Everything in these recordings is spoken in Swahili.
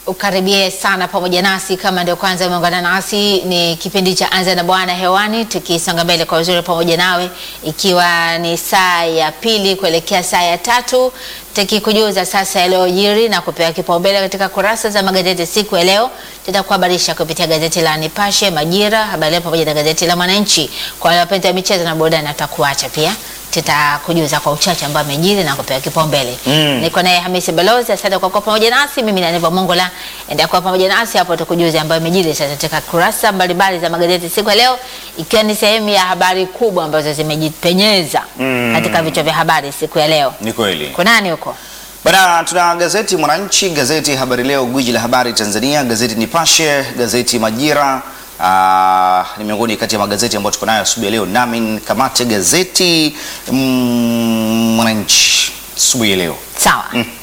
ukaribie sana pamoja nasi. Kama ndio kwanza umeungana nasi, ni kipindi cha Anza na Bwana hewani, tukisonga mbele kwa uzuri pamoja nawe, ikiwa ni saa ya pili kuelekea saa ya tatu, tukikujuza sasa yaliyojiri na kupewa kipaumbele katika kurasa za magazeti siku ya leo. Tutakuhabarisha kupitia gazeti la Nipashe, Majira, Habari Leo pamoja na gazeti la Mwananchi. Kwa wale wapenzi wa michezo na burudani, tutakuacha pia tutakujuza kwa uchache ambao amejiri na kupewa kipaumbele. Mm. Niko naye Hamisi Balozi, asante kwa kuwa pamoja nasi. Mimi na Neva Mongola, endelea kuwa pamoja nasi hapo, tukujuze ambayo imejiri sasa katika kurasa mbalimbali za magazeti siku ya leo, ikiwa ni sehemu ya habari kubwa ambazo zimejipenyeza Mm. katika vichwa vya habari siku ya leo. Ni kweli. Kuna nani huko? Bana, tuna gazeti Mwananchi, gazeti Habari Leo, gwiji la habari Tanzania, gazeti Nipashe, gazeti Majira. Aa, ni miongoni kati ya magazeti ambayo tuko nayo asubuhi ya leo, nami kamate gazeti mm, Mwananchi asubuhi ya leo. Sawa.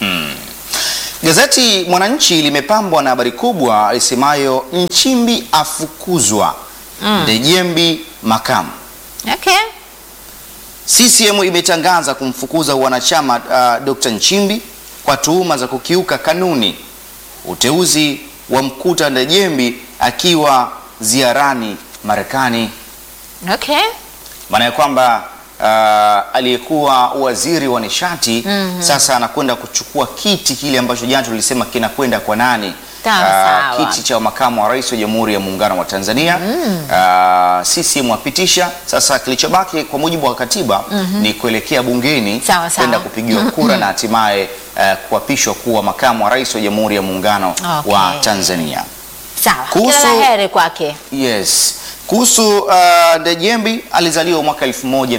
Gazeti Mwananchi limepambwa na habari kubwa isemayo Nchimbi afukuzwa, Ndejembi makamu. Okay. CCM imetangaza kumfukuza wanachama uh, Dr. Nchimbi kwa tuhuma za kukiuka kanuni. Uteuzi wa mkuta Ndejembi akiwa ziarani Marekani, Okay. maana ya kwamba uh, aliyekuwa waziri wa nishati sasa anakwenda kuchukua kiti kile ambacho jana tulisema kinakwenda kwa nani? Sawa, Ah, sawa. kiti cha makamu wa rais wa Jamhuri ya Muungano wa Tanzania. Ah, CCM wapitisha sasa, kilichobaki kwa mujibu wa katiba ni kuelekea bungeni Sawa, sawa. kwenda kupigiwa kura na hatimaye eh, kuapishwa kuwa makamu wa rais wa Jamhuri ya Muungano Okay. wa Tanzania. Sawa. Kuhusu- Kila la heri kwake. Yes. Kuhusu uh, Ndejembi alizaliwa mwaka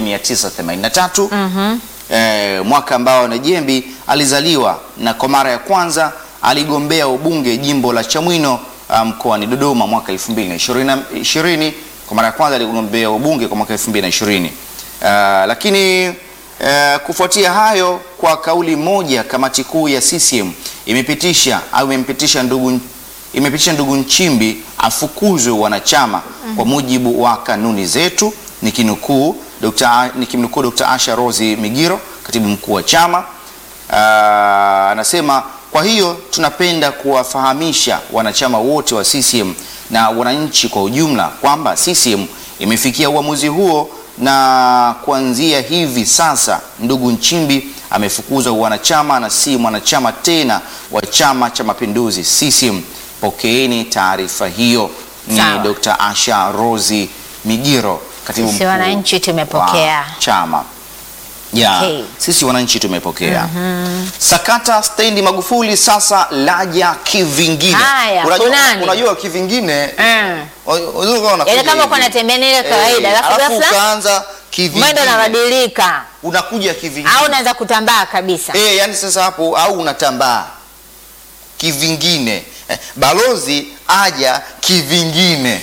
1983 eh, mwaka ambao Ndejembi alizaliwa na kwa mara ya kwanza aligombea ubunge jimbo la Chamwino uh, mkoani Dodoma mwaka 2020. Kwa mara ya kwanza aligombea ubunge kwa mwaka 2020. Uh, lakini uh, kufuatia hayo, kwa kauli moja, kamati kuu ya CCM imepitisha au imempitisha ndugu imepitisha ndugu Nchimbi afukuzwe wanachama kwa mujibu wa kanuni zetu, nikinukuu Dr. nikimnukuu Dr. Asha Rosi Migiro, katibu mkuu wa chama. Ah, anasema kwa hiyo tunapenda kuwafahamisha wanachama wote wa CCM na wananchi kwa ujumla kwamba CCM imefikia uamuzi huo na kuanzia hivi sasa ndugu Nchimbi amefukuzwa wanachama na si mwanachama tena wa Chama cha Mapinduzi CCM. Pokeeni taarifa hiyo. Ni Sawa. Dr. Asha Rosi Migiro, katibu Sisi mkuu wananchi tumepokea. wa chama ya Okay. sisi wananchi tumepokea. Sakata stendi Magufuli sasa laja kivingine. Haya, unajua, kunani? unajua kivingine Mm. unajua kama unakuja Yaani kama hivi. uko unatembea ni ile kawaida, Eh, alafu alafu ghafla ukaanza kivingine. mwendo unabadilika unakuja kivingine. au unaanza kutambaa kabisa. Eh, yani sasa hapo au unatambaa kivingine. Eh, balozi aja kivingine.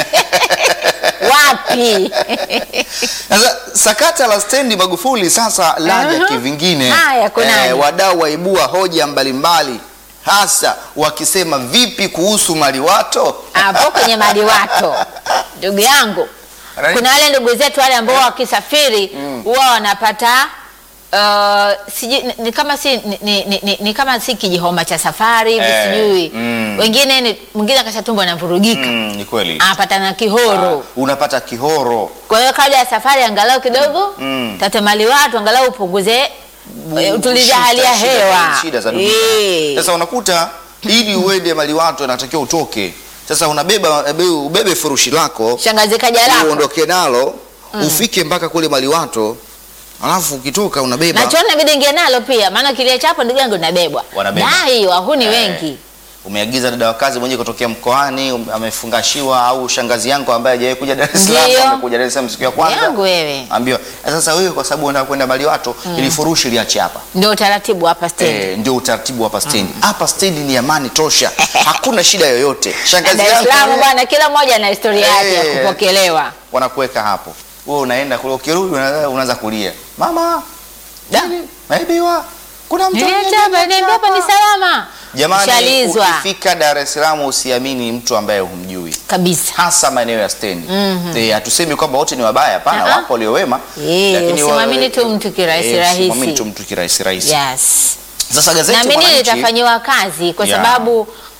Wapi? Sasa sakata la stendi Magufuli sasa laja Aha. kivingine. Haya, kunani? wadau waibua hoja mbalimbali hasa wakisema vipi kuhusu maliwato? Hapo kwenye maliwato, ndugu yangu, Right. kuna wale ndugu zetu wale ambao wakisafiri huwa wanapata uh, sijui ni, ni kama si ni, ni, ni, ni, ni kama si kijihoma cha safari hivi Eh, sijui mm. wengine ni mwingine akashatumba anavurugika Mm, ni kweli. anapata na kihoro Unapata kihoro. kwa hiyo kabla ya safari angalau kidogo Mm. tate maliwato angalau upunguze eh, utulize Shida, hali ya shida, hewa shida za dunia. Eh. Sasa unakuta ili uende maliwato anatakiwa utoke. Sasa unabeba ebe- ubebe furushi lako shangazi kaja lako uondoke nalo ufike mpaka kule maliwato, alafu ukitoka unabeba na chooni inabidi ingie nalo pia, maana kilia chapo ndugu yangu inabebwa. Wanabeba. Dai wahuni Eh. wengi. umeagiza dada wa kazi mwenyewe kutokea mkoani um- amefungashiwa, au shangazi yangu ambaye hajawahi kuja Dar es Salaam Ndio. amekuja Dar es Salaam siku ya kwanza, Yangu wewe. ambiwa sasa wewe kwa sababu unataka kwenda Baliwato ili furushi liache hapa. Ndio utaratibu hapa stendi. Eh, ndio utaratibu hapa stendi. Hapa stendi ni amani tosha, hakuna shida yoyote. Shangazi Dar es yangu Salaam wewe, bwana, kila mmoja na historia yake ya Eh. kupokelewa. wanakuweka hapo, wewe unaenda kule, ukirudi unaanza unaanza kulia, mama nini? naibiwa, kuna mtu Niliacha ameniibia hapa, niambia hapa ni salama. Jamani, Ushalizwa ukifika Dar es Salaam usiamini mtu ambaye humjui, kabisa. hasa maeneo ya stendi. Eh, hatusemi kwamba wote ni wabaya, hapana, Ah-ah. wapo walio wema, Eh, lakini wa- usimwamini tu mtu kirahisi eh, rahisi. usimwamini tu mtu kirahisi rahisi. Yes. Sasa gazeti Naamini Mwananchi litafanyiwa kazi kwa Yeah. sababu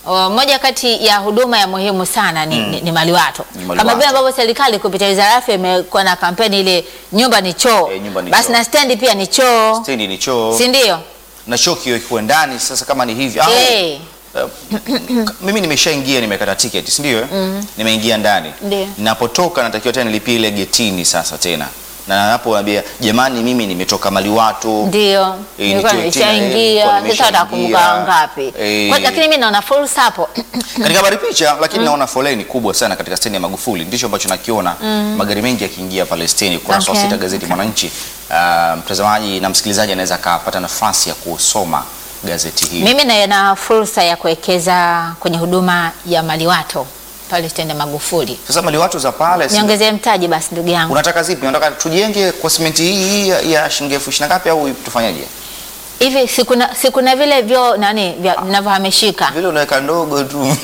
uh, moja kati ya huduma ya muhimu sana ni, ni, ni maliwato Ni maliwato. kama vile ambavyo serikali kupitia wizara ya afya imekuwa na kampeni ile nyumba ni choo, Eh, nyumba ni basi choo. na stendi pia ni choo, stendi ni choo si ndio? na choo kiwe ndani. Sasa kama ni hivi au, Eh, eh, mimi nimeshaingia nimekata tiketi si ndio? eh? Nimeingia ndani, Ndio. napotoka natakiwa tena nilipie ile getini sasa tena, na napo naambia jamani, mimi nimetoka Maliwato Ndio, Eh, nilikuwa nitoe tena, eh, nilikuwa nimeshaingia, sasa nimeshaingia. watakumbuka ngapi? Eh. Kwa- Lakini mimi naona fursa hapo katika habari picha, lakini naona foleni kubwa sana katika stendi ya Magufuli. Ndicho ambacho nakiona, magari mengi yakiingia pale stendi. Ukurasa wa Okay. sita gazeti Mwananchi. Ah, mtazamaji na msikilizaji anaweza akapata nafasi ya kusoma gazeti hili. Mimi naiona fursa ya kuwekeza kwenye huduma ya maliwato pale stendi ya Magufuli. Sasa Maliwato za pale si- Niongezee mtaji basi ndugu yangu. unataka zipi? Unataka tujenge kwa simenti hii hii ya, ya shilingi elfu ishirini na ngapi au tufanyaje? Hivi sikuna sikuna vile vyo nani vya- vinavyohamishika Vile unaweka ndogo tu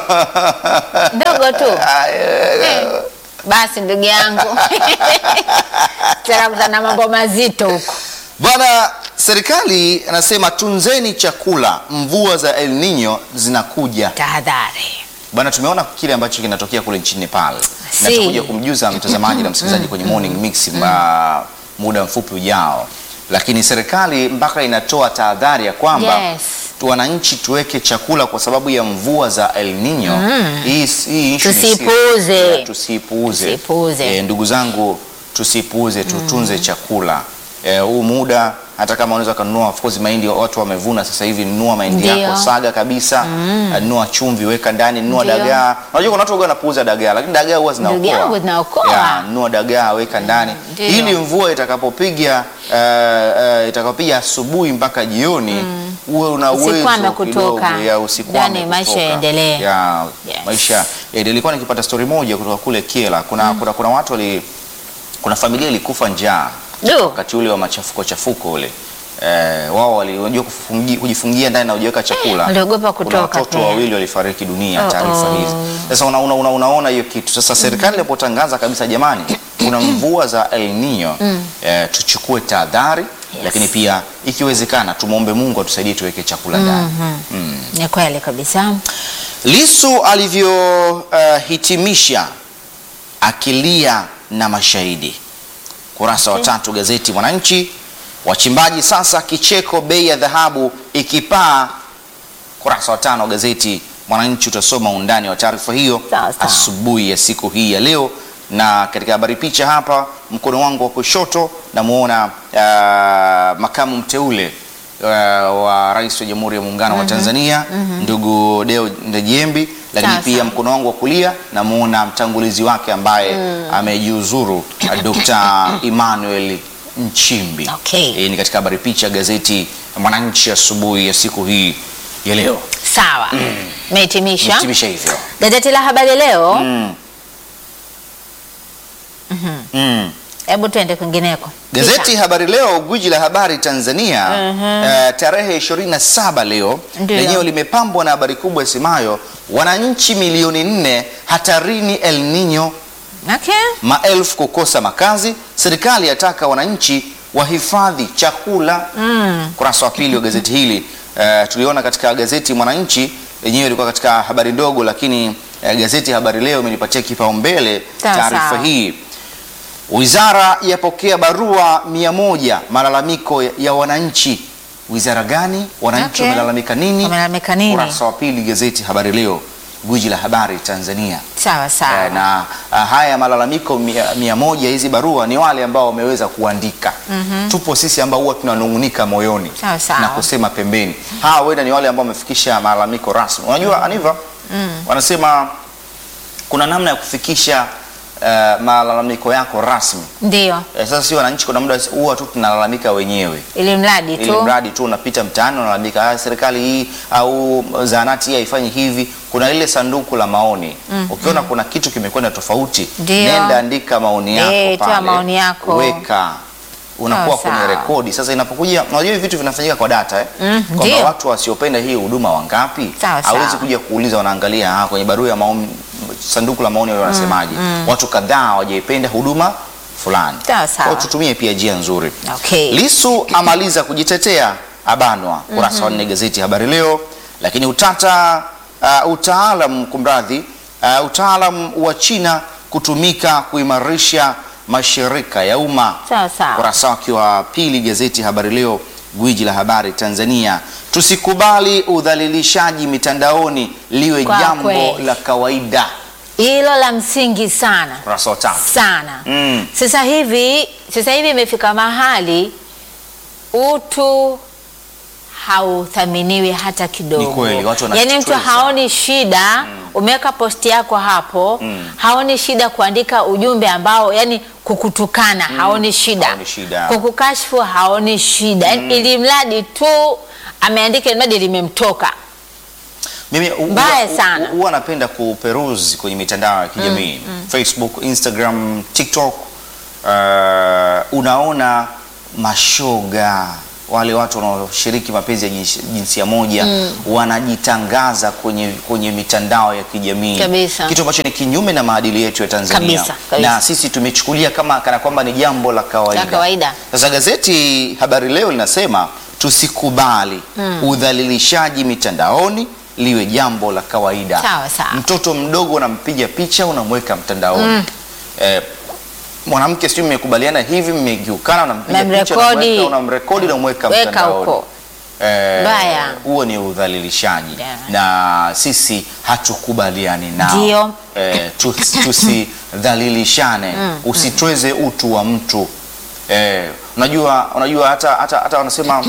ndogo tu. Ah, eh, Eh, Basi ndugu yangu tarakutana mambo mazito huko. Bwana, serikali anasema tunzeni chakula, mvua za El Nino zinakuja. Tahadhari. Bwana, tumeona kile ambacho kinatokea kule nchini Nepal Si. na tutakuja kumjuza mtazamaji na msikilizaji kwenye morning mix ma, muda mfupi ujao, lakini serikali mpaka inatoa tahadhari ya kwamba Yes. tu wananchi tuweke chakula kwa sababu ya mvua za El Nino. Hii hii issue ni Tusipuuze. serious. Yeah, tusipuuze. Tusipuuze. Eh, ndugu zangu tusipuuze, tutunze chakula Eh, huu muda hata kama unaweza kununua of course mahindi watu wamevuna sasa hivi, nunua mahindi Ndio. yako saga kabisa, eh, nunua chumvi weka ndani, nunua Ndio. dagaa. Unajua kuna watu huwa wanapuuza dagaa, lakini dagaa huwa Ndugu zinaokoa. yangu zinaokoa. Yeah, nunua dagaa weka ndani Ndio. ili mvua itakapopiga eh, eh, itakapopiga asubuhi mpaka jioni uwe una uwezo Usikwame kidogo kutoka. ya usikwame Yaani maisha kutoka. yaendelee. Ya, Yes. maisha ya, nilikuwa nikipata story moja kutoka kule Kiela. Kuna, kuna, kuna watu wali, kuna familia ilikufa njaa Du. wakati ule wa machafuko chafuko ule eh, wao waliojua kujifungia ndani na hujaweka chakula. waliogopa Kuna kutoka watoto pia. wawili walifariki dunia, Oh, taarifa oh. hizi. Sasa una, una, una, unaona hiyo kitu sasa, serikali ilipotangaza kabisa, jamani, kuna mvua za El Nino eh, tuchukue tahadhari lakini pia ikiwezekana tumwombe Mungu atusaidie tuweke chakula ndani. Ni kweli kabisa. Lisu alivyohitimisha akilia na mashahidi. Kurasa wa tatu gazeti Mwananchi. Wachimbaji sasa kicheko, bei ya dhahabu ikipaa. Kurasa wa tano gazeti Mwananchi, utasoma undani wa taarifa hiyo Sawa, sawa. asubuhi ya siku hii ya leo. Na katika habari picha hapa, mkono wangu wa kushoto namuona ah, makamu mteule ah, wa rais wa Jamhuri ya Muungano wa Tanzania ndugu Deo Ndejembi, lakini Sawa, pia sawa. mkono wangu wa kulia namuona mtangulizi wake ambaye amejiuzuru ah, Dr. Emmanuel Nchimbi. Okay. Hii ni katika habari picha gazeti Mwananchi asubuhi ya siku hii ya leo. Sawa. Mehitimisha. Hitimisha hivyo. Gazeti la Habari Leo, Mm. Mm. hebu tuende kwingineko. Gazeti Habari Leo, gwiji la habari Tanzania, eh, tarehe 27 leo Ndio. lenyewe limepambwa na habari kubwa isemayo wananchi milioni nne hatarini El Nino, Okay. maelfu kukosa makazi, serikali yataka wananchi wahifadhi chakula. Kurasa wa pili wa gazeti hili eh, tuliona katika gazeti Mwananchi lenyewe ilikuwa katika habari ndogo, lakini eh, gazeti Habari Leo imelipatia kipaumbele Sawa, taarifa sawa. hii. Wizara yapokea barua mia moja malalamiko ya, ya wananchi. Wizara gani? Wananchi Okay. wamelalamika nini? Wamelalamika nini? Kurasa wa pili gazeti Habari Leo, gwiji la habari Tanzania. Sawa sawa. Eh, na ah, haya malalamiko mia, mia moja hizi barua ni wale ambao wameweza kuandika. Tupo sisi ambao huwa tunanung'unika moyoni Sawa, sawa. na kusema pembeni. Hawa wenda ni wale ambao wamefikisha malalamiko rasmi. Unajua Aniva, wanasema kuna namna ya kufikisha eh, malalamiko yako rasmi. Ndio. Eh, sasa si wananchi, kuna muda huwa tu tunalalamika wenyewe Ili mradi ili tu. mradi tu unapita mtaani unalalamika, "Ah, serikali hii au zahanati hii haifanyi hivi. Kuna ile sanduku la maoni, ukiona kuna kitu kimekwenda tofauti, Ndio. nenda andika maoni yako Eh, toa pale, maoni yako. weka unakuwa Sawa, kwenye sawa. rekodi. Sasa inapokuja, unajua hivi vitu vinafanyika kwa data eh? Mm, kwamba ndio. watu wasiopenda hii huduma wangapi, Sawa, sawa. hawezi kuja kuuliza, wanaangalia ah, kwenye barua ya maoni, sanduku la maoni wale wanasemaje, watu kadhaa hawajaipenda huduma fulani. Sawa, sawa. Kwa hiyo tutumie pia njia nzuri. Okay. Lisu amaliza kujitetea abanwa, kurasa wa nne gazeti Habari Leo. Lakini utata uh, utaalam kumradhi, uh, utaalam wa China kutumika kuimarisha mashirika ya umma. Sawa sawa. Ukurasa wake wa pili gazeti Habari Leo, gwiji la habari Tanzania. Tusikubali udhalilishaji mitandaoni liwe Kwa jambo kweli. la kawaida. Hilo la msingi sana Ukurasa wa tano. sana. Mm. Sasa hivi sasa hivi imefika mahali utu hauthaminiwi hata kidogo. Ni kweli, watu wana yaani mtu stress haoni shida umeweka posti yako hapo haoni shida kuandika ujumbe ambao yani kukutukana haoni shida, haoni shida. kukukashfu haoni shida yani ili mradi tu ameandika ili mradi limemtoka Mimi hu- Mbaya huwa- sana. hu- huwa napenda kuperuzi kwenye mitandao ya kijamii Facebook, Instagram, TikTok. Uh, unaona mashoga wale watu wanaoshiriki mapenzi ya jinsi- jinsia moja wanajitangaza kwenye, kwenye mitandao ya kijamii Kabisa. kitu ambacho ni kinyume na maadili yetu ya Tanzania Kabisa, kabisa. na sisi tumechukulia kama kana kwamba ni jambo la kawaida. La kawaida. Sasa gazeti Habari Leo linasema tusikubali udhalilishaji mitandaoni liwe jambo la kawaida. Sawa, sawa. Mtoto mdogo unampiga picha unamweka mtandaoni. Eh, mwanamke sijui mmekubaliana hivi, mmegiukana, unampiga picha Unamrekodi. unamweka, unamrekodi unamweka Weka mtandaoni. huko. Eh, Mbaya. huo ni udhalilishaji Yeah. na sisi hatukubaliani nao. Ndio. Eh, tusi- tusidhalilishane, usitweze utu wa mtu. Eh, unajua unajua hata hata, hata wanasema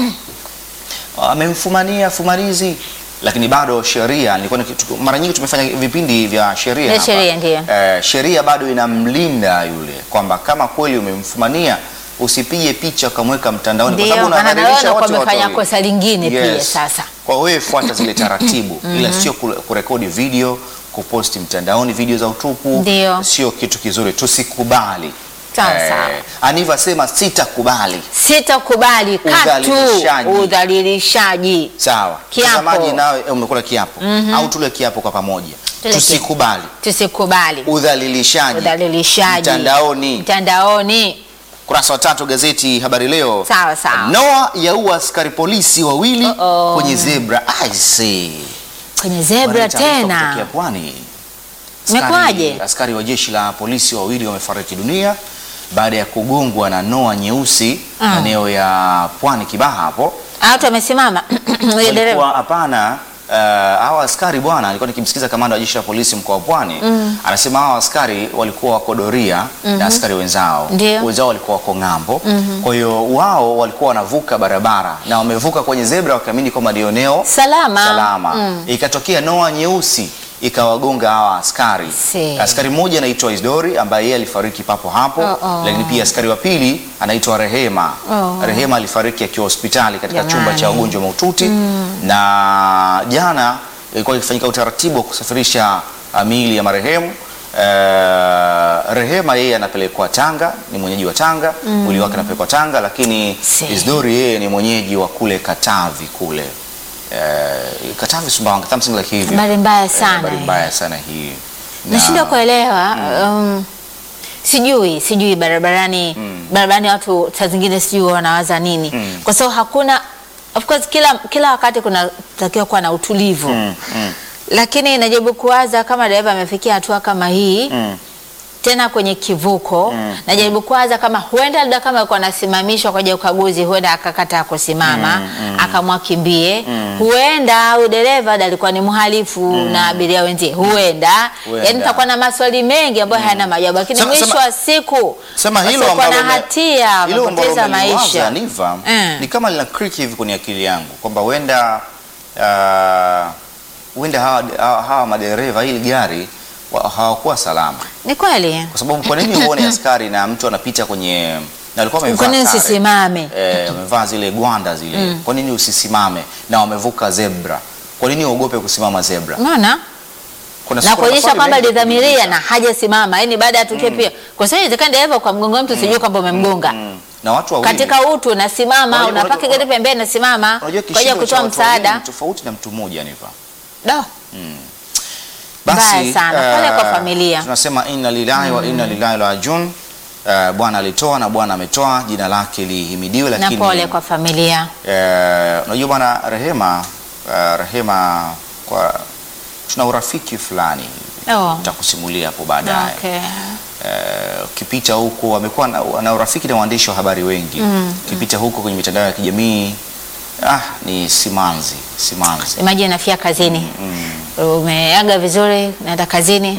amemfumania fumanizi lakini bado sheria nilikuwa niki- mara nyingi tumefanya vipindi vya sheria Vya hapa. sheria, ndio. Eh, sheria bado inamlinda yule kwamba kama kweli umemfumania usipige picha ukamweka mtandaoni kwa Ndio, sababu maana na wewe unadhalilisha unakuwa wote umefanya watu wawili. kosa lingine pia Yes. sasa. Kwa wewe fuata zile taratibu ila sio kule- kurekodi video kuposti mtandaoni video za utupu Ndio. sio kitu kizuri tusikubali Sawa, sawa. Aniva sema sitakubali Sitakubali katu Udhalilishaji. udhalilishaji. Sawa. Kiapo. Mtazamaji nawe eh, umekula kiapo au tule kiapo kwa pamoja. Tule Tusikubali Tusikubali udhalilishaji udhalilishaji mtandaoni. mtandaoni. Kurasa wa tatu gazeti Habari Leo. Sawa, sawa. Noa yaua askari polisi wawili Uh-oh. kwenye zebra. I see. Kwenye zebra Bwana, taarifa tena. kutokea Pwani. Imekuwaje? Askari- Askari wa jeshi la polisi wawili wamefariki dunia baada ya kugongwa na noa nyeusi Mm. maeneo ya Pwani Kibaha hapo. Ah, Watu wamesimama Yule dereva. walikuwa hapana. Uh, hawa askari bwana, alikuwa nikimsikiza kamanda wa jeshi la polisi mkoa wa Pwani anasema hawa askari walikuwa wako doria na askari wenzao, Ndio. wenzao walikuwa wako ng'ambo. Kwa hiyo wao walikuwa wanavuka barabara na wamevuka kwenye zebra wakiamini kwamba ndio eneo Salama. salama. Ikatokea noa nyeusi ikawagonga hawa askari. Si. Askari mmoja anaitwa Isdori ambaye yeye alifariki papo hapo, Oh, oh. lakini pia askari wa pili anaitwa Rehema. Oh. Rehema alifariki akiwa hospitali katika Jamani. chumba cha wagonjwa mahututi na jana ilikuwa ikifanyika utaratibu wa kusafirisha uh, miili ya marehemu. Uh, Rehema yeye anapelekwa Tanga, ni mwenyeji wa Tanga, mwili wake anapelekwa Tanga, lakini Si. Isdori yeye ni mwenyeji wa kule Katavi kule uh, Katavi Sumbawanga, something like hivi. Habari mbaya Eh, sana habari hii. mbaya sana hii. Na- Nashindwa kuelewa um, sijui sijui barabarani barabarani watu saa zingine sijui wanawaza nini Mm. kwa sababu hakuna of course kila kila wakati kunatakiwa kuwa na utulivu Mm, mm, lakini najaribu kuwaza kama dereva amefikia hatua kama hii mm. tena kwenye kivuko Mm. najaribu kuwaza kama huenda labda kama alikuwa anasimamishwa kwa ajili ya ukaguzi huenda akakata kusimama Mm, mm. akamwakimbie Mm. huenda au dereva labda alikuwa ni mhalifu na abiria wenzie huenda Huenda. yani takuwa na maswali mengi ambayo hayana majawabu lakini Sema- mwisho sema- wa siku Sema hilo wasiokuwa ambalo na ume- hatia hilo ambalo wamepoteza umeliwaza, maisha Niva, Mm. ni kama lina click hivi kwenye akili yangu kwamba huenda uh, huenda hawa, hawa, hawa madereva hili gari wa- hawakuwa salama, ni kweli kwa sababu kwa nini uone askari na mtu anapita kwenye na alikuwa amevaa kwa nini sare. usisimame eh, wamevaa zile gwanda zile kwa nini usisimame na wamevuka zebra kwa nini uogope kusimama zebra unaona Kuna na siku- kuonyesha maswali kwamba mengi ya lidhamiria kujiuliza. na hajasimama yani baada ya tukio pia kwa sababu inawezekana dereva ukamgonga mtu sijui kwamba umemgonga Mm. na watu wawili katika utu unasimama Unajua- unapaki unajua- gari pembeni nasimama unajua kwa ajili ya kishindo cha kutoa watu wawili msaada ni tofauti na mtu mmoja nipa Do. Mbaya sana. Pole eh, kwa familia. tunasema inna lillahi wa inna ilaihi rajiun. Eh, Bwana alitoa na Bwana ametoa, jina lake lihimidiwe. na Lakini pole kwa familia eh, unajua bwana Rehema, eh, Rehema kwa tuna urafiki fulani Oh. nitakusimulia hapo baadaye. Okay. Eh, ukipita huko amekuwa na, na urafiki na waandishi wa habari wengi ukipita huko kwenye mitandao ya kijamii ah, ni simanzi simanzi Imagine nafia kazini. Umeaga vizuri, naenda kazini.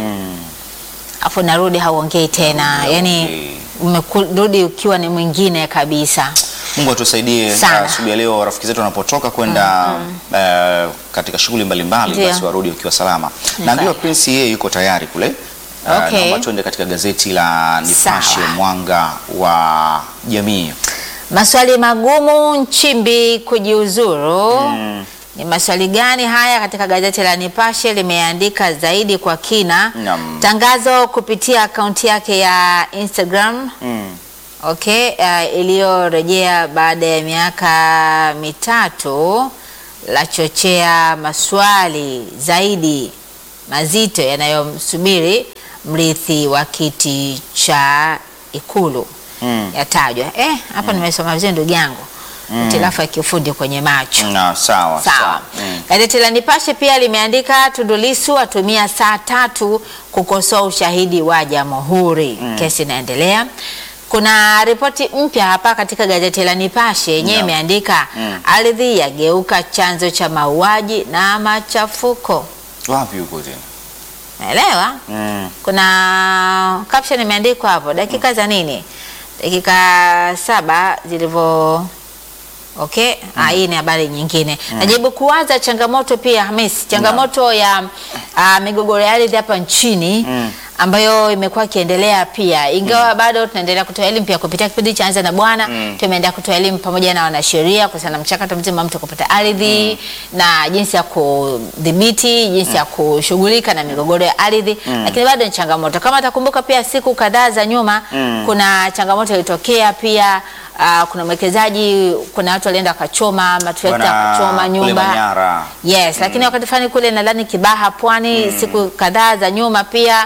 Afu narudi hauongei tena. Yaani umerudi ukiwa ni mwingine kabisa. Mungu atusaidie Sana. asubuhi ya leo rafiki zetu wanapotoka kwenda eh, katika shughuli mbalimbali Ndio. basi warudi wakiwa salama. Ni Naambiwa kweli. Prince yeye yuko tayari kule. Eh, Okay. naomba tuende katika gazeti la Nipashe Sawa. Mwanga wa Jamii. Maswali magumu Nchimbi kujiuzuru. Ni maswali gani haya? Katika gazeti la Nipashe limeandika zaidi kwa kina. Naam. Tangazo kupitia akaunti yake ya Instagram Mm. okay, uh, iliyorejea baada ya miaka mitatu lachochea maswali zaidi mazito yanayomsubiri mrithi wa kiti cha Ikulu Mm. yatajwa. Eh, hapa nimesoma vizuri ndugu yangu, hitilafu ya kiufundi kwenye macho. Na sawa Sawa. Mm. Gazeti la Nipashe pia limeandika Tundu Lissu atumia saa tatu kukosoa ushahidi wa Jamhuri. Kesi inaendelea. Kuna ripoti mpya hapa katika gazeti la Nipashe yenyewe Naam. imeandika Mm. ardhi yageuka chanzo cha mauaji na machafuko. Wapi huko tena? Naelewa? Mm. Kuna caption imeandikwa hapo dakika za nini? Dakika saba zilivyo Okay, ah, hii ni habari nyingine. Najaribu kuwaza changamoto pia Hamis, changamoto ya ah, migogoro ya ardhi hapa nchini ambayo imekuwa ikiendelea pia, ingawa bado tunaendelea kutoa elimu pia kupitia kipindi cha Anza na Bwana. Tumeendelea kutoa elimu pamoja na wanasheria kuhusiana na mchakato mzima wa mtu kupata ardhi na jinsi ya kudhibiti, jinsi ya kushughulika na migogoro ya ardhi, lakini bado ni changamoto. Kama atakumbuka pia siku kadhaa za nyuma kuna changamoto ilitokea pia Ah, kuna mwekezaji, kuna watu walienda wakachoma matrekta Bwana wakachoma kule nyumba Manyara. yes, lakini wakati fulani kule nadhani Kibaha Pwani, siku kadhaa za nyuma pia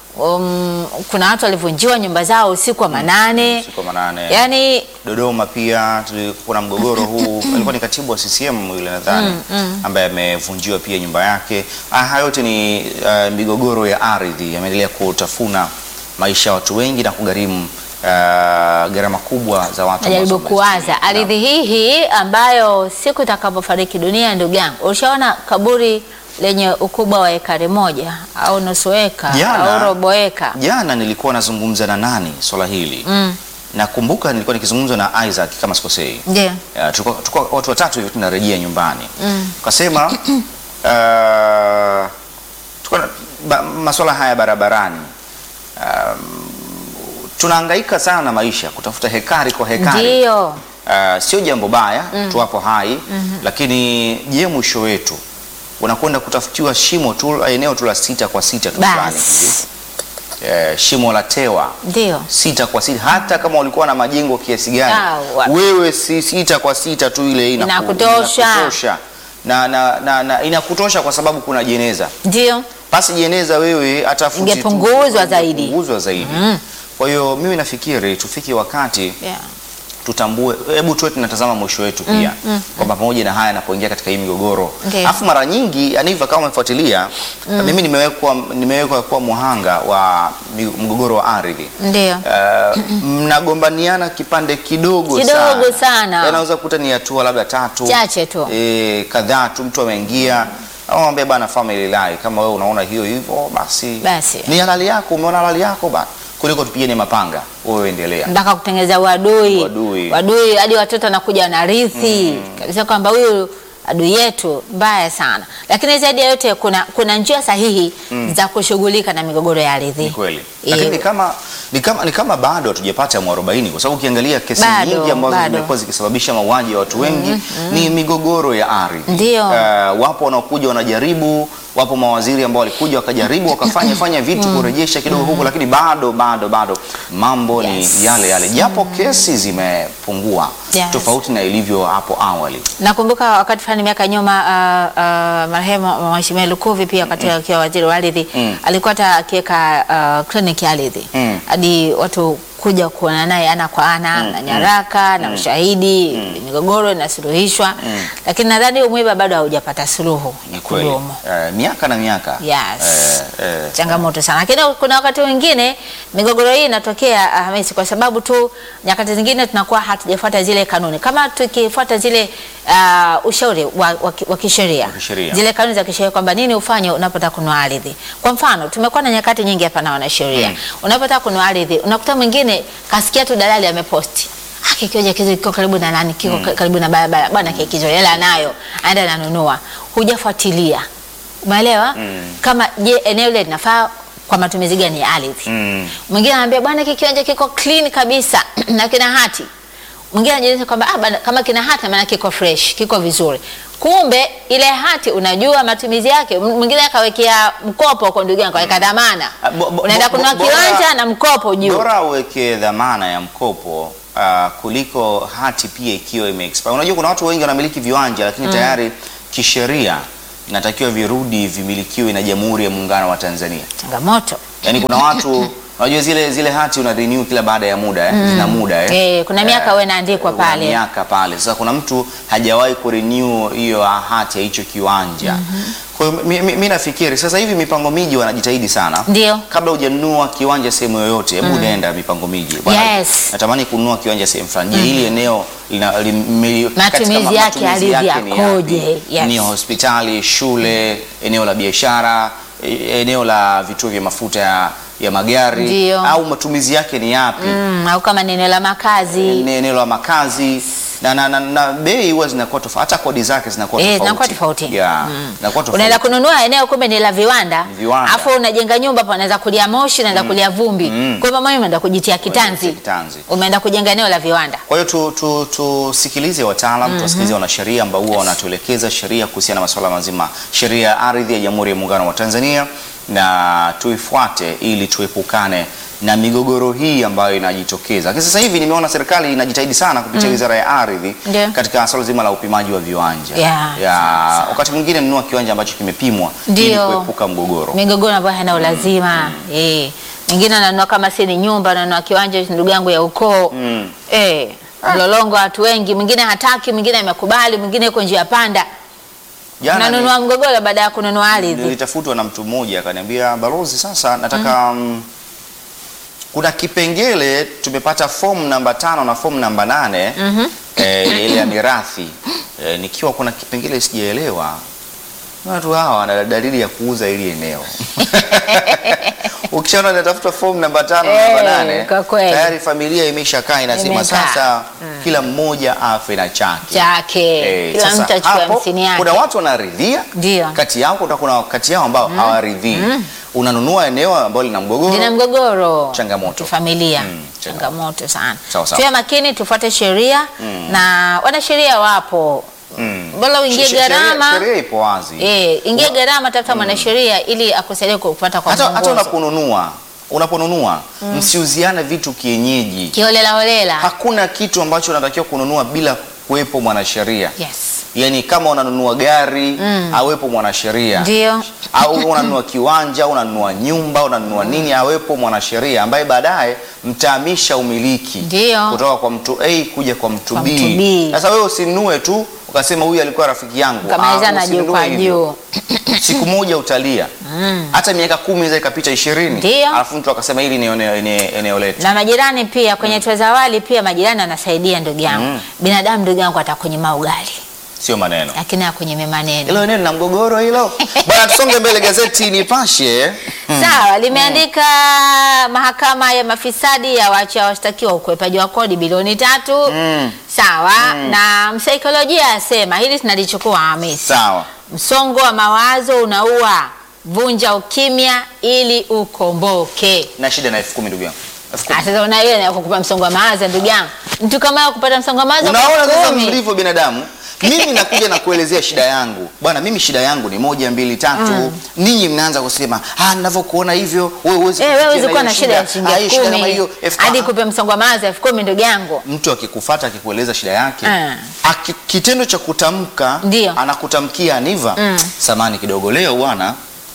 um, kuna watu walivunjiwa nyumba zao usiku wa manane, Usiku wa manane. yaani Dodoma pia tulikuwa na mgogoro huu, alikuwa ni katibu wa CCM yule nadhani, ambaye amevunjiwa pia nyumba yake. Ah, haya yote ni ah, migogoro ya ardhi yameendelea kutafuna maisha ya watu wengi na kugharimu ah, gharama kubwa za watu. najaribu ambazo kuwaza wamezitumia. ardhi hii hii ambayo siku itakapofariki dunia, ndugu yangu, ushaona kaburi lenye ukubwa wa ekari moja au nusu eka Jana- au robo eka Jana nilikuwa nazungumza na nani swala hili mm. nakumbuka nilikuwa nikizungumza na Isaac kama sikosei. Ndio. Uh, tulikuwa tulikuwa watu watatu hivi tunarejea nyumbani tukasema uh, tulikuwa na ba, masuala haya barabarani um, tunahangaika sana na maisha kutafuta hekari kwa hekari Ndio. uh, sio jambo baya tuwapo hai lakini je mwisho wetu unakwenda kutafutiwa shimo tu eneo tu la sita kwa sita tu fulani hivi Basi. eh, shimo la tewa Ndio. sita kwa sita hata kama ulikuwa na majengo kiasi gani Ah, wa- wewe si sita kwa sita tu ile inaku- Inakutosha. inakutosha. na, na, na, na inakutosha kwa sababu kuna jeneza Ndio. pasi jeneza wewe hata futi tu- Ingepunguzwa zaidi. ingepunguzwa zaidi kwa hiyo mimi nafikiri tufike wakati Yeah. tutambue, hebu tuwe tunatazama mwisho wetu pia kwamba pamoja na haya yanapoingia katika hii migogoro, Ndiyo. alafu mara nyingi Aniva, kama umefuatilia mimi nimewekwa nimewekwa kuwa muhanga wa mi- mgogoro wa ardhi Ndio. Eh, mnagombaniana kipande kidogo Kidogo sana. yanaweza kukuta ni hatua labda tatu Chache tu. eh, kadhaa tu mtu ameingia amwambia bana family life, kama wewe unaona hiyo hivyo basi, Basi. ni halali yako, umeona halali yako bana, kuliko tupigane mapanga, wewe endelea. mpaka kutengeneza uadui Uadui. Uadui, hadi watoto wanakuja wanarithi kabisa kwamba huyu adui yetu mbaya sana. Lakini zaidi ya yote kuna, kuna njia sahihi za kushughulika na migogoro ya ardhi. Ni kweli. Eh, Lakini ni kama ni kama, ni kama bado hatujapata mwarobaini kwa sababu ukiangalia kesi Bado, nyingi ambazo bado. zimekuwa zikisababisha mauaji ya watu wengi ni migogoro ya ardhi. Ndio. Eh, wapo wanaokuja wanajaribu, wapo mawaziri ambao walikuja wakajaribu wakafanya fanya vitu kurejesha kidogo huku, lakini bado bado bado mambo Yes. ni yale yale, japo kesi zimepungua Yes. tofauti na ilivyo hapo awali. Nakumbuka wakati fulani miaka nyuma uh, uh, marehemu Mheshimiwa Lukuvi pia wakati akiwa waziri wa ardhi Mm. alikuwa hata akiweka uh, kliniki ya ardhi Mm. hadi watu kuja kuona naye ana kwa ana na nyaraka na ushahidi, migogoro inasuluhishwa, lakini nadhani huo mwiba bado haujapata suluhu Ni ya kweli. kudumu. Eh, miaka na miaka. Yes. Eh, eh. changamoto sana, lakini kuna wakati mwingine migogoro hii inatokea ah, Hamisi, kwa sababu tu nyakati zingine tunakuwa hatujafuata zile kanuni. Kama tukifuata zile ah, ushauri wa, wa, ki- wa kisheria kisheria. zile kanuni za kisheria kwamba nini ufanye unapotaka kununua ardhi. Kwa mfano, tumekuwa na nyakati nyingi hapa na wanasheria Mm. unapotaka kununua ardhi, unakuta mwingine kasikia tu dalali ameposti Ah, kikiwanja kizo kiko karibu na nani, kiko karibu na barabara bwana, kikizo hela nayo, aenda nanunua, hujafuatilia Umeelewa? Kama je, eneo ile linafaa kwa matumizi gani ya ardhi? Mm. Mwingine anambia bwana, hiki kiwanja kiko clean kabisa na kina hati. Mwingine anajieleza kwamba ah, bana, kama kina hati maana kiko fresh, kiko vizuri. Kumbe ile hati unajua matumizi yake. M- Mwingine akawekea mkopo kwa ndugu yangu, akaweka dhamana. Ah, bo- bo- Unaenda bo- kununua bo- bora- kiwanja na mkopo juu. Bora uweke dhamana ya mkopo ah, kuliko hati pia ikiwa ime expire. Unajua kuna watu wengi wanamiliki viwanja lakini tayari kisheria inatakiwa virudi vimilikiwe na Jamhuri ya Muungano wa Tanzania. Changamoto. Yaani kuna watu unajua zile zile hati una renew kila baada ya muda eh? Zina muda eh? Eh, kuna miaka wewe inaandikwa kuna pale. miaka pale. Sasa kuna mtu hajawahi kurenew hiyo hati ya hicho kiwanja. Kwa hiyo mi, mi, mi nafikiri sasa hivi mipango miji wanajitahidi sana. Ndio. Kabla hujanunua kiwanja sehemu yoyote, hebu nenda mipango miji. Bwana, Yes. Natamani kununua kiwanja sehemu fulani. Je, hili eneo lina lime- katika Matumizi ma- yake, matumizi ardhi yake ni yakoje? yapi? Yes. Ni hospitali, shule, eneo la biashara, e- eneo la vituo vya mafuta ya, ya magari Ndio. au matumizi yake ni yapi? Mm, au kama ni eneo la makazi. ni eneo la makazi na, na, na, na bei huwa zinakuwa tofauti, hata kodi zake zinakuwa Eh, tofauti. zinakuwa tofauti. Yeah, zinakuwa tofauti. Unaenda kununua eneo kumbe ni la viwanda, Viwanda. afu unajenga nyumba hapo, unaweza kulia moshi, unaweza kulia vumbi. Mm. Kwa hivyo mama umeenda kujitia kitanzi, Kitanzi. umeenda kujenga eneo la viwanda. Kwa hiyo tu, tu, tusikilize wataalam tuwasikilize wanasheria ambao huwa wanatuelekeza sheria kuhusiana na masuala mazima sheria ya ardhi ya Jamhuri ya Muungano wa Tanzania na tuifuate ili tuepukane na migogoro hii ambayo inajitokeza. Lakini sasa hivi nimeona serikali inajitahidi sana kupitia Wizara ya Ardhi Ndio. katika swala zima la upimaji wa viwanja. Yeah. Ya, wakati mwingine nunua kiwanja ambacho kimepimwa ili Ndio. kuepuka mgogoro. Migogoro ambayo haina ulazima. Eh. Mwingine ananunua kama si ni nyumba, ananunua kiwanja ndugu yangu ya ukoo. Mm. Eh. Mlolongo wa watu wengi, mwingine hataki, mwingine amekubali, mwingine yuko njia panda. Jana ni- Unanunua mgogoro baada ya kununua ardhi. nilitafutwa na mtu mmoja akaniambia, balozi, sasa nataka mm. kuna kipengele tumepata fomu namba tano na fomu namba nane Mhm. eh, ile ya mirathi eh, nikiwa kuna kipengele sijaelewa. Watu hawa wana dalili ya kuuza ili eneo ukishaona natafuta fomu namba tano na namba Eh, nane kwa kweli. tayari familia imeshakaa inasema Imekaa. sasa kila mmoja afe na chake. Chake. Eh, Kila sasa mtu achukue hapo hamsini yake. Kuna watu wanaridhia Ndio. kati yao kuna, kuna kati yao ambao hawaridhii. Unanunua eneo ambalo lina mgogoro. Lina mgogoro Changamoto. kifamilia Mm, changamoto sana. Sawa, sawa. Tuwe makini, tufuate sheria na wanasheria wapo Mm. bora uingie She- sheria- gharama Sheria ipo wazi. eh, ingie gharama, tafuta mwanasheria ili akusaidie kupata kwa hata, hata mwongozo unaponunua unaponunua msiuziane vitu kienyeji. kiholela holela. Hakuna kitu ambacho unatakiwa kununua bila kuwepo mwanasheria. Yes, Yaani kama unanunua gari awepo mwanasheria. ndio au unanunua kiwanja, unanunua nyumba, unanunua nini, awepo mwanasheria ambaye baadaye mtahamisha umiliki Ndio. kutoka kwa mtu A kuja kwa mtu Kwa B. mtu B. Sasa wewe usinunue tu ukasema huyu alikuwa rafiki yangu. kamalizana Ah, juu usinunue kwa hivyo. juu. Siku moja utalia hata miaka kumi inaweza ikapita ishirini Ndio. alafu mtu akasema hili ni eneo, eneo, eneo letu. Na majirani pia kwenye mm. za awali pia majirani wanasaidia ndugu yangu. Mm. Binadamu ndugu yangu atakunyima ugali Sio maneno lakini akunyime maneno. hilo eneo lina mgogoro hilo bwana. Tusonge mbele, gazeti Nipashe Sawa, limeandika mahakama ya mafisadi ya waachia washtakiwa ukwepaji wa kodi bilioni tatu. Mm. Sawa, na msaikolojia asema hili tunalichukua Hamisi. sawa Msongo wa mawazo unaua, vunja ukimya ili ukomboke. na shida na elfu kumi ndugu yangu elfu kumi. Ah, Sasa una ile ya kukupa msongo wa mawazo ndugu yangu, mtu kama yeye kupata msongo wa mawazo Unaona kwa sasa kumi. mlivyo binadamu. Mimi nakuja na kuelezea shida yangu bwana, mimi shida yangu ni moja mbili tatu. Ninyi mnaanza kusema ah, ninavyokuona hivyo wewe huwezi Eh, wewe kufikia huwezi kuwa hiyo na shida ya shilingi Ah, hii elfu shida kama kumi hiyo elfu hadi ah, kupe msongo wa mawazo elfu kumi ndugu yangu. mtu akikufuata akikueleza shida yake Ah. aki, kitendo cha kutamka Ndio. anakutamkia Aniva, samani kidogo leo bwana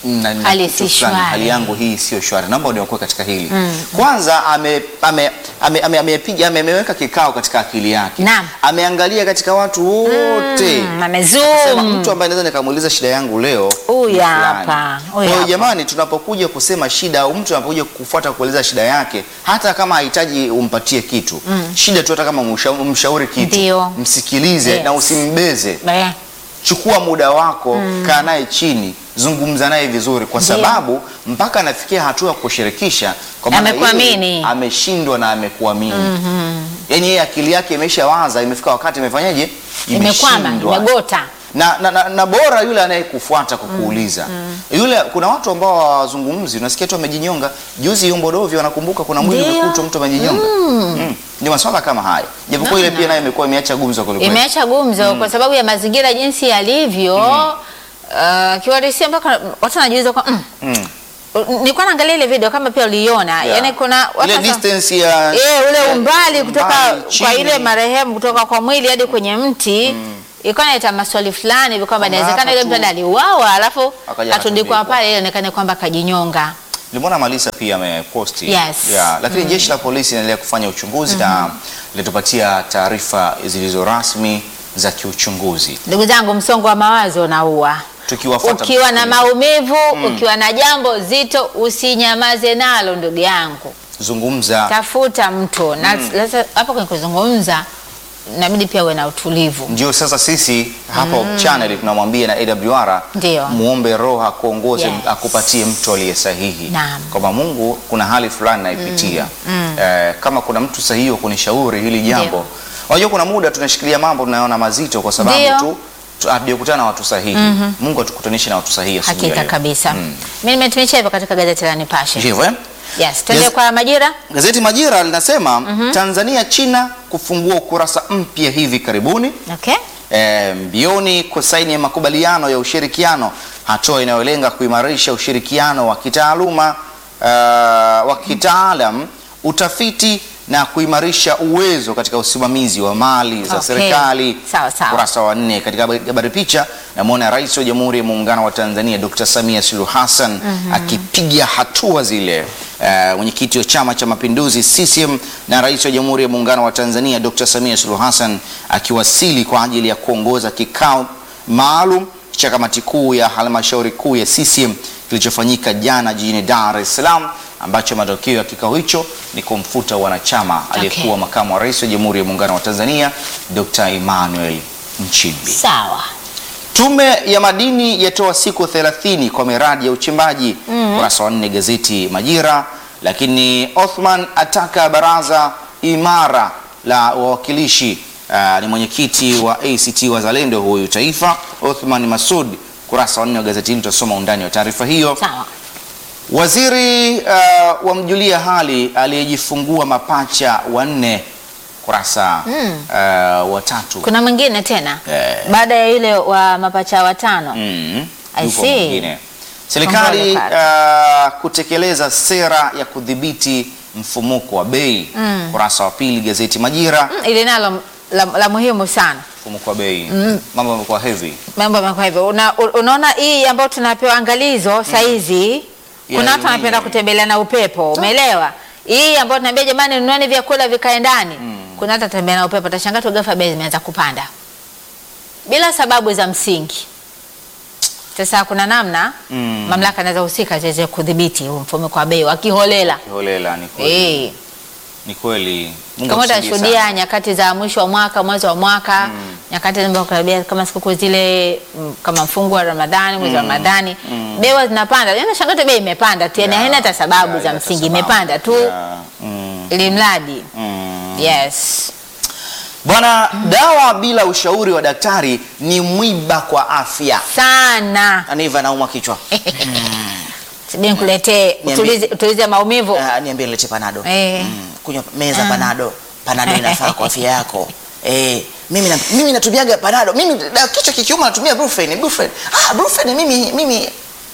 na- na Hali kitu si fulani, shwari. hali yangu hii sio shwari, naomba uniokoe katika hili. Kwanza ame- ame- ame- ame- amepiga ame- ameweka kikao katika akili yake, Naam. ameangalia katika watu wote Mm, Sema, amezoom. mtu ambaye naweza nikamuuliza shida yangu leo Huyu ni fulani. hapa, Kwa huyu hiyo hapa. jamani, tunapokuja kusema shida au mtu anapokuja kufuata kueleza shida yake, hata kama hahitaji umpatie kitu shida tu, hata kama umsha- umshauri kitu, Ndio. msikilize Yes. na usimbeze. Eh, Chukua muda wako, kaa naye chini, zungumza naye vizuri, kwa Ndio. sababu mpaka anafikia hatua ya kushirikisha, kwa maana Amekuamini. yeye ameshindwa na amekuamini. Yaani yeye akili yake imeshawaza, imefika wakati imefanyaje, imekwama Imeshindwa imegota na, na, na, na bora yule anayekufuata kukuuliza yule. Kuna watu ambao hawazungumzi, unasikia tu amejinyonga. Juzi Yombo Dovyo, wanakumbuka kuna mwili Ndio. umekutwa mtu amejinyonga. Mm. Ni maswala kama haya, japokuwa ile pia nayo imekuwa imeacha gumzo kwelikweli. imeacha gumzo kwa sababu ya mazingira jinsi yalivyo uh, kiwarisia mpaka watu wanajiuliza kwa mm. Mm. nilikuwa naangalia ile video kama pia uliiona Yeah. yani kuna watu ile sasa- distance ya Eh, ule umbali kutoka umbali, kwa chini. ile marehemu kutoka kwa mwili hadi kwenye mti ilikuwa inaleta maswali fulani hivi kwamba Kwamba inawezekana hapa yule mtu tu- aliuawa alafu Akaja atundikwa akatundikwa. pale ili ionekane kwamba kajinyonga. Nilimwona Malisa pia ameposti Yes. yeah, lakini jeshi la polisi linaendelea kufanya uchunguzi na linatupatia taarifa zilizo rasmi za kiuchunguzi Ndugu zangu, msongo wa mawazo unaua. tukiwafuata Ukiwa na msikilizaji. maumivu, ukiwa na jambo zito, usinyamaze nalo ndugu yangu, zungumza tafuta mtu na sasa hapo kwenye kuzungumza inabidi pia uwe na utulivu. ndio sasa sisi hapa channel tunamwambia na AWR Ndio. muombe Roho akuongoze Yes. akupatie mtu aliye sahihi, Naam. kwamba Mungu kuna hali fulani naipitia eh, kama kuna mtu sahihi wa kunishauri hili jambo. Ndio. Unajua kuna muda tunashikilia mambo tunaona mazito kwa sababu Ndio. tu tu- hatujakutana na watu sahihi. Mungu atukutanishe na watu sahihi asubuhi ya Hakika leo. kabisa. Mimi nimetumisha hivyo katika gazeti la Nipashe. Ndivyo eh? Yes, twende Yes. kwa Majira. Gazeti Majira linasema Tanzania China kufungua ukurasa mpya hivi karibuni. Okay. E, mbioni kusaini ya makubaliano ya ushirikiano, hatua inayolenga kuimarisha ushirikiano wa kitaaluma uh, wa kitaalam, utafiti na kuimarisha uwezo katika usimamizi wa mali za Okay. serikali. Sawa, sawa. Ukurasa wa nne katika habari- habari picha, namwona Rais wa Jamhuri ya Muungano wa Tanzania Dr. Samia Suluhu Hassan akipiga hatua zile. Eh, mwenyekiti wa Chama cha Mapinduzi CCM na Rais wa Jamhuri ya Muungano wa Tanzania Dr. Samia Suluhu Hassan akiwasili kwa ajili ya kuongoza kikao maalum cha kamati kuu ya halmashauri kuu ya CCM kilichofanyika jana jijini Dar es Salaam, ambacho matokeo ya kikao hicho ni kumfuta wanachama aliyekuwa makamu wa rais wa Jamhuri ya Muungano wa Tanzania Dr. Emmanuel Nchimbi. Sawa. Tume ya madini yatoa siku 30 kwa miradi ya uchimbaji. Ukurasa wa nne gazeti Majira. Lakini Othman ataka baraza imara la wawakilishi. Ah, ni mwenyekiti wa ACT Wazalendo huyu taifa Othman Masud. Ukurasa wa nne wa gazeti hili tutasoma undani wa taarifa hiyo. Sawa. Waziri uh, wamjulia hali aliyejifungua mapacha wanne. Kurasa uh, wa tatu. Kuna mwingine tena Eh. baada ya ile wa mapacha watano. Mm, I yupo see. mwingine. Serikali Kongole uh, kutekeleza sera ya kudhibiti mfumuko wa bei. Kurasa wa pili gazeti Majira. Mm, Ile nalo la, la muhimu sana. Mfumuko wa bei, mambo yamekuwa heavy. Mambo yamekuwa hivyo. Una, u- unaona hii ambayo tunapewa angalizo saizi kuna Ya watu wanapenda dunia. kutembelea na upepo, umeelewa? Hii ambayo tunaambia jamani, nunueni vyakula vikae ndani. Kuna watu watembea na upepo, utashangaa tu ghafla bei zimeanza kupanda bila sababu za msingi. Sasa kuna namna Mm. mamlaka zinazohusika ziweze kudhibiti huu mfumuko wa bei wakiholela. Kiholela ni kweli. Eh. Ni kweli. Mungu kama atusaidie utashuhudia sana. nyakati za mwisho wa mwaka, mwanzo wa mwaka, nyakati zinazokaribia kama sikukuu zile mm, kama mfungo wa Ramadhani, mwezi wa Ramadhani, bei huwa zinapanda. Yaani shangaa tu bei imepanda tu, yani Yeah, haina hata sababu yeah, za hata msingi, sababu. imepanda tu Yeah. Mm, ili mradi. mm. Yes. Bwana, dawa bila ushauri wa daktari ni mwiba kwa afya. Sana. Aniva naumwa kichwa. Sibini nikuletee Niambie. utulize utulize maumivu. Ah, niambie nilete panado. Eh. Mm, kunywa meza panado. Panado inafaa kwa afya yako. Eh, mimi na, mimi natumiaga panado. Mimi da, kichwa kikiuma natumia Brufen, Brufen. Ah, Brufen mimi mimi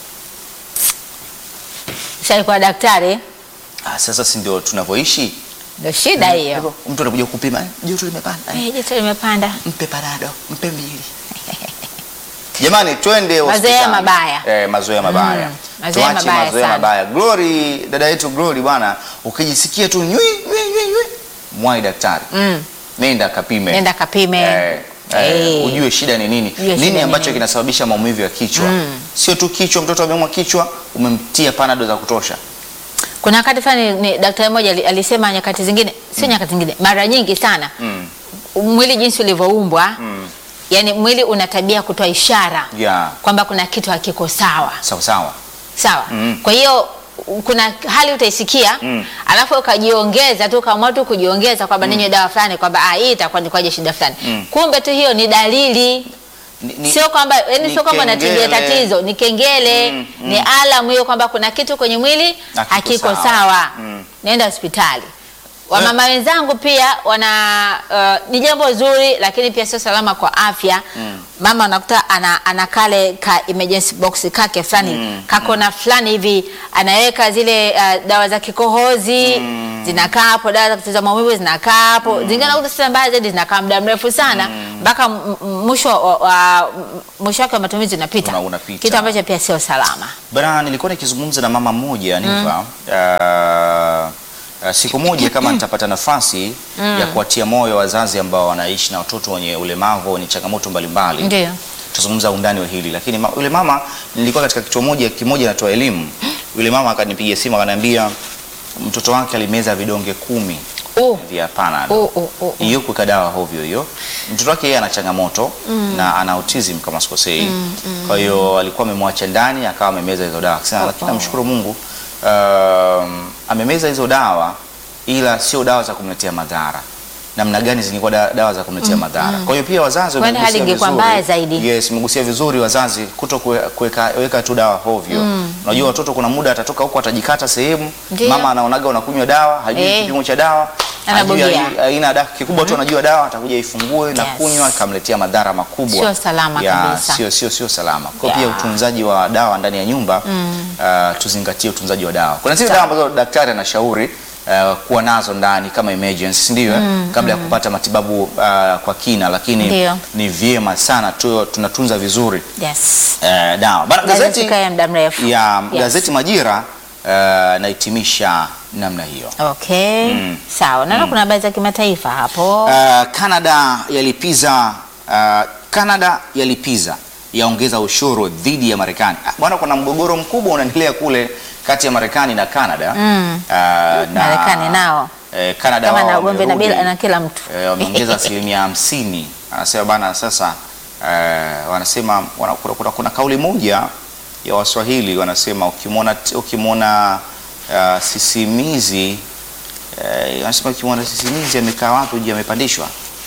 Sasa kwa daktari ah, sasa si ndio tunavyoishi? ndio shida hiyo. Hivyo, Mtu anakuja kupima, eh, joto limepanda. Eh, Eh, joto limepanda. Mpe panado, mpe mbili. Jamani, twende Mazoea hospitali. mabaya. Eh, mazoea mabaya. Mm, mazoea Tuache mabaya mazoea sana. mabaya. Glory, dada yetu Glory bwana, ukijisikia tu nywi nywi nywi nywi, mwai daktari. Mm. Nenda kapime. Nenda kapime. Eh, eh, Eh. ujue shida ni nini. Ujue shida Nini ni ambacho nini. kinasababisha maumivu ya kichwa? Sio tu kichwa, mtoto ameumwa kichwa, umemtia panado za kutosha. Kuna wakati fulani ni daktari mmoja ali- alisema nyakati zingine, sio nyakati zingine, mara nyingi sana Mm. mwili jinsi ulivyoumbwa Mm. yani mwili una tabia ya kutoa ishara Yeah. kwamba kuna kitu hakiko sawa Sawa sawa. sawa. Mm. Kwa hiyo u- kuna hali utaisikia Mm. alafu ukajiongeza tu ukaamua tu kujiongeza kwamba ninywe dawa fulani kwamba ah, hii itakuwa ni kwaje shida fulani Mm. kumbe tu hiyo ni dalili Ni- ni- sio kwamba yani ni sio kwamba natibia kengele. tatizo ni kengele Mm, ni alamu hiyo kwamba kuna kitu kwenye mwili Hakiko hakiko sawa. sawa, Mm. nenda hospitali wamama wenzangu pia wana uh, ni jambo zuri lakini pia sio salama kwa afya mama unakuta ana, ana kale ka emergency box kake fulani kakona fulani hivi anaweka zile uh, dawa za kikohozi zinakaa hapo dawa za kutuliza maumivu zinakaa hapo zingine unakuta sasa mbaya zaidi zinakaa muda mrefu sana mpaka m- m- mwisho wa- wa- mwisho wake wa matumizi unapita Una- unapita. kitu ambacho pia sio salama Bana, nilikuwa nikizungumza na mama mmoja Niva uh, uh, siku moja kama nitapata nafasi ya kuwatia moyo wazazi ambao wanaishi na watoto wenye ulemavu wenye changamoto mbalimbali ndio tutazungumza undani wa hili, lakini ma, yule mama nilikuwa katika kituo moja kimoja natoa elimu. Yule mama akanipigia simu akaniambia mtoto wake alimeza vidonge kumi uh, vya Panadol uh, uh, uh. hiyo kuweka dawa hovyo hiyo. Mtoto wake yeye ana changamoto na ana autism kama sikosei. Kwa hiyo alikuwa amemwacha ndani akawa amemeza hizo dawa. Akasema lakini namshukuru Mungu um, amemeza hizo dawa ila sio dawa za kumletea madhara. Namna gani zingekuwa da, dawa za kumletea madhara. Kwa hiyo pia wazazi Kwani hali wamegusia ingekuwa vizuri. mbaya zaidi. Yes, mmegusia vizuri wazazi kuto kue- kuweka weka tu dawa hovyo. Unajua watoto kuna muda atatoka huko atajikata sehemu, Ndio. mama anaonaga unakunywa dawa, hajui Eh. kipimo cha dawa, hajui Anabugia. ai- aina dawa kikubwa tu anajua dawa atakuja ifungue na Yes. kunywa ikamletea madhara makubwa. Sio salama Ya, kabisa. Sio sio sio salama. Kwa Ya. pia utunzaji wa dawa ndani ya nyumba uh, tuzingatie utunzaji wa dawa. Kuna zile Sawa. dawa ambazo daktari anashauri uh, kuwa nazo ndani kama emergency, si ndio? eh? Kabla ya kupata matibabu uh, kwa kina, lakini Ndio. ni vyema sana tu tunatunza vizuri yes uh, dawa. Bana, Gazeti gazeti kaya muda mrefu ya Yes. gazeti Majira uh, nahitimisha namna hiyo. okay sawa naona kuna habari za kimataifa hapo Uh, Canada yalipiza uh, Canada yalipiza yaongeza ushuru dhidi ya Marekani. Ah, Bwana, kuna mgogoro mkubwa unaendelea kule kati ya Marekani na Canada. Mm. Uh, na Marekani nao eh, Canada kama wao na ugomvi na wamerudi, bila na kila mtu eh, wameongeza asilimia hamsini. Anasema bana, sasa eh, wanasema wana, kuna, kuna, kuna kauli moja ya Waswahili wanasema ukimwona ukimwona uh, sisimizi eh, wanasema ukimwona sisimizi amekaa wapi uje amepandishwa.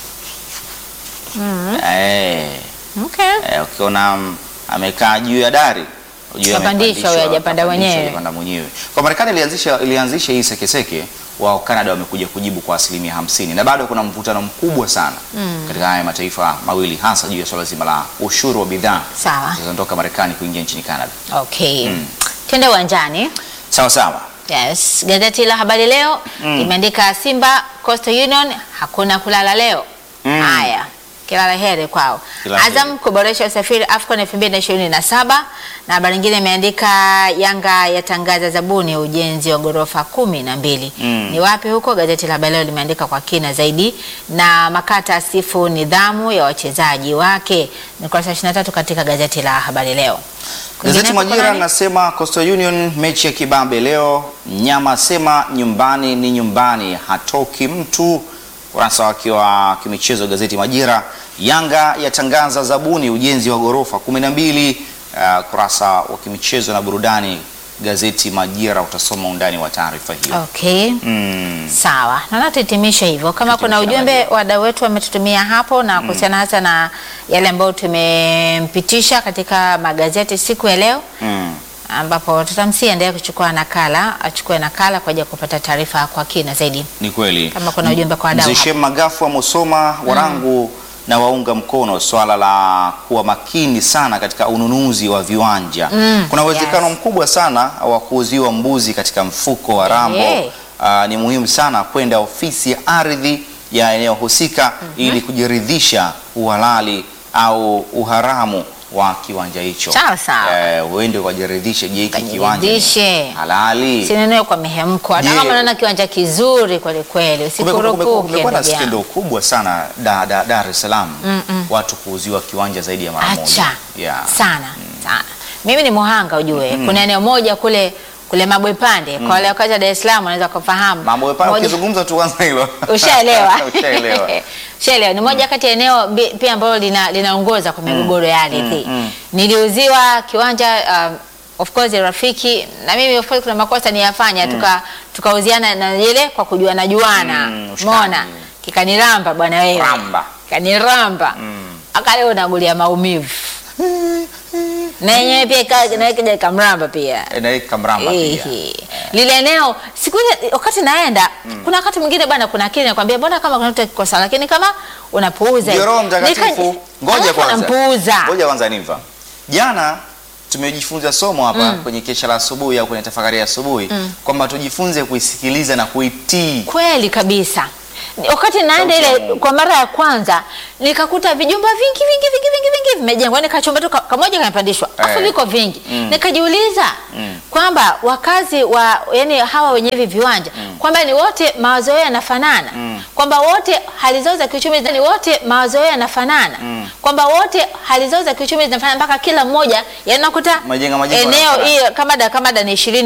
Eh, okay eh, ukiona mm, amekaa juu ya dari ujue Kapandishwa, amepandishwa, huyo hajapanda kapandishwa, mwenyewe. hajapanda mwenyewe. Kwa Marekani ilianzisha ilianzisha hii sekeseke, wao Canada wamekuja kujibu kwa asilimia hamsini na bado kuna mvutano mkubwa sana katika haya mataifa mawili, hasa juu ya swala zima la ushuru wa bidhaa sawa zinazotoka Marekani kuingia nchini Canada. okay twende uwanjani Sawa sawa. yes gazeti la habari leo limeandika simba coastal union hakuna kulala leo Mm. haya kila la heri kwao Kila la azam kuboresha usafiri afcon 2027 na habari nyingine imeandika yanga yatangaza zabuni ya ujenzi wa ghorofa kumi na mbili Mm. ni wapi huko gazeti la habari leo limeandika kwa kina zaidi na makata asifu nidhamu ya wachezaji wake ni kurasa 23 katika gazeti la habari leo Gazeti Kwingineko Majira kunani? nasema Coastal Union mechi ya kibabe leo. Mnyama asema nyumbani ni nyumbani, hatoki mtu. Kurasa wake wa kimichezo gazeti Majira. Yanga yatangaza zabuni ujenzi wa ghorofa kumi na mbili. Uh, kurasa wa kimichezo na burudani gazeti Majira, utasoma undani wa taarifa hiyo. okay Mm. Sawa, naona tuhitimishe hivyo. Kama kuna Tuhitimishe ujumbe habari. wadau wetu wametutumia hapo na kuhusiana hasa na yale ambayo tumempitisha katika magazeti siku ya leo, Mm. ambapo tutamsia endelee kuchukua nakala, achukue nakala kwa ajili ya kupata taarifa kwa kina zaidi. Ni kweli. Kama kuna ujumbe kwa wadau Mzee hapo. Shem Magafu wa Musoma Warangu na waunga mkono swala la kuwa makini sana katika ununuzi wa viwanja. Mm, Kuna uwezekano yes. mkubwa sana wa kuuziwa mbuzi katika mfuko wa rambo. Eh. Aa, ni muhimu sana kwenda ofisi ya ardhi ya eneo husika ili kujiridhisha uhalali au uharamu wa kiwanja hicho. Sawa, sawa. Eh, uende ukajiridhishe, je, hiki kiwanja ni Kajiridhishe. halali? sinenee kwa mihemko hata Je. kama unaona kiwanja kizuri kweli kweli Kumekuwa- kumekuwa- usikurupuke Kumekuwa na ndugu yangu. skendo kubwa sana da, da, Dar es Salaam watu kuuziwa kiwanja zaidi ya mara moja. acha Yeah. sana sana mimi ni muhanga ujue kuna eneo moja kule kule Mabwepande kwa wale wakazi wa Dar es Salaam wanaweza kufahamu Mambo pale Moja- ukizungumza tu kwanza hilo. ushaelewa Ushaelewa. ushaelewa ni moja kati ya eneo bi- pia ambalo lina, linaongoza kwa migogoro ya ardhi niliuziwa kiwanja um, of course rafiki na mimi of course kuna makosa niyafanya tuka tukauziana na ile kwa kujua na juana Mm, ushikaji. umeona kikaniramba bwana wewe Ramba. kaniramba akaleo nagulia maumivu na yenyewe pia ika- na kija ikamramba pia Eh, na hii kamramba pia. Ehe. lile eneo siku ile wakati naenda kuna wakati mwingine bana kuna akili nakwambia mbona kama kuna mtu akikosa lakini kama unapuuza Ndio Roho Nika- Mtakatifu. Ngoja Alafu kwanza. unampuuza Ngoja kwanza niva. Jana tumejifunza somo hapa kwenye kesha la asubuhi au kwenye tafakari ya asubuhi kwamba tujifunze kuisikiliza na kuitii. kweli kabisa wakati naenda Sauti ya ile Mungu. kwa mara ya kwanza nikakuta vijumba vingi vingi vingi vingi vingi vimejengwa yani kachumba tu ka- kamoja kamepandishwa afu Eh. viko vingi nikajiuliza kwamba wakazi wa yani hawa wenye hivi viwanja kwamba ni wote mawazo yao yanafanana kwamba wote hali zao za kiuchumi ni wote mawazo yao yanafanana kwamba wote hali zao za kiuchumi zinafanana mpaka kila mmoja yanakuta Majengo- majengo eneo yanafanana. hiyo kama da kama da ni ishirini